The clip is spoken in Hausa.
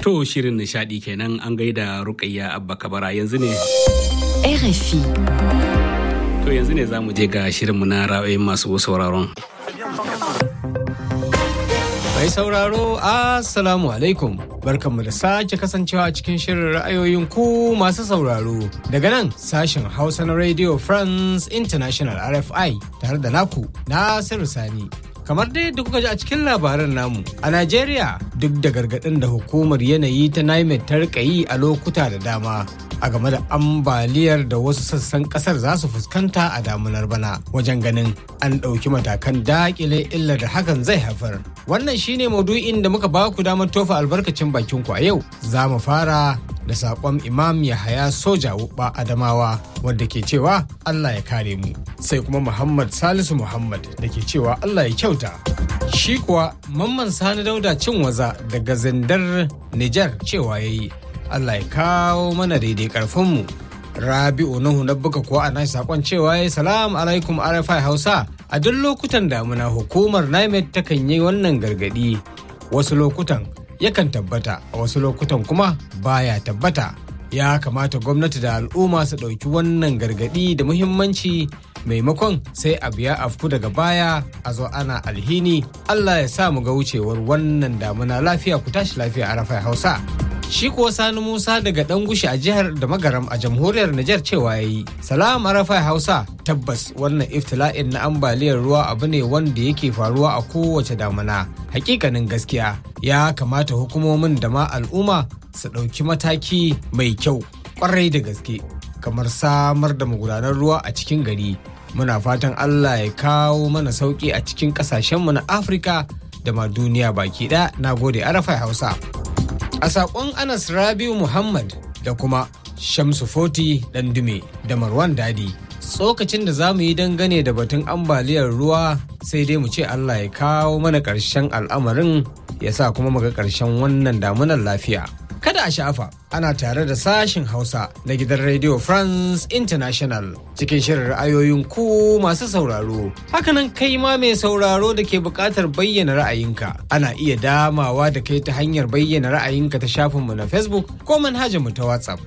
To shirin nishadi kenan an gaida Rukayya Abba Kabara yanzu ne. RFI. To yanzu ne za mu je ga shirinmu na ra'ayoyin masu sauraron. Mai sauraro, Assalamu alaikum. Barkanmu da sake kasancewa a cikin shirin ra'ayoyin ku masu sauraro. Daga nan sashen Hausa na Radio France International RFI tare da naku Nasiru Sani. Kamar dai da kuka ji a cikin labaran namu, a Najeriya duk da gargaɗin da hukumar yanayi ta NIMET ta rika yi a lokuta da dama a game da ambaliyar da wasu sassan kasar za su fuskanta a damunar bana wajen ganin an ɗauki matakan daƙile illar da hakan zai haifar. Wannan shine maudu'in da muka ba ku damar tofa albarkacin bakin ku a yau. Za mu fara da saƙon Imam Yahaya Soja Wuɓa Adamawa wanda ke cewa Allah ya kare mu. Sai kuma Muhammad Salisu Muhammad da ke cewa Allah ya kyauta. Shi kuwa Mamman Sani Dauda cin waza daga zindar Nijar cewa ya yi. Allah ya kawo mana daidai karfinmu. Rabi'u Nuhu na buga kuwa a nashi sakon cewa ya salam alaikum RFI Hausa a duk lokutan damuna hukumar NIMET takan yi wannan gargadi wasu lokutan yakan tabbata a wasu lokutan kuma baya tabbata ya kamata gwamnati da al'umma su ɗauki wannan gargadi da muhimmanci maimakon sai a biya afku daga baya a zo ana alhini Allah ya sa mu ga wucewar wannan damuna lafiya ku tashi lafiya a RFI Hausa. Shi kuwa Sani Musa daga Dangushi a jihar da Magaram a jamhuriyar Nijar cewa ya yi. Salam Arafai Hausa tabbas wannan iftila'in na ambaliyar ruwa abu ne wanda yake faruwa a kowace damana. Hakikanin gaskiya ya kamata hukumomin da ma al'umma su ɗauki mataki mai kyau kwarai da gaske kamar samar da magudanar ruwa a cikin gari. Muna fatan Allah ya kawo mana sauƙi a cikin ƙasashenmu na Afirka da ma duniya baki ɗaya. Na gode Arafai Hausa. A saƙon Anas Rabiu Muhammad da kuma Shamsu Foti Dandume da Marwan Dadi. Tsokacin da za mu yi dangane da batun ambaliyar ruwa sai dai mu ce Allah ya kawo mana ƙarshen al'amarin ya sa kuma muga ƙarshen wannan damunar lafiya. Kada a sha'afa ana tare da sashin Hausa na gidan Radio France International cikin shirin ra'ayoyin ku masu sauraro. Hakanan kai ma mai sauraro da ke buƙatar bayyana ra'ayinka. Ana iya damawa da kai ta hanyar bayyana ra'ayinka ta shafinmu na Facebook ko manhajarmu ta WhatsApp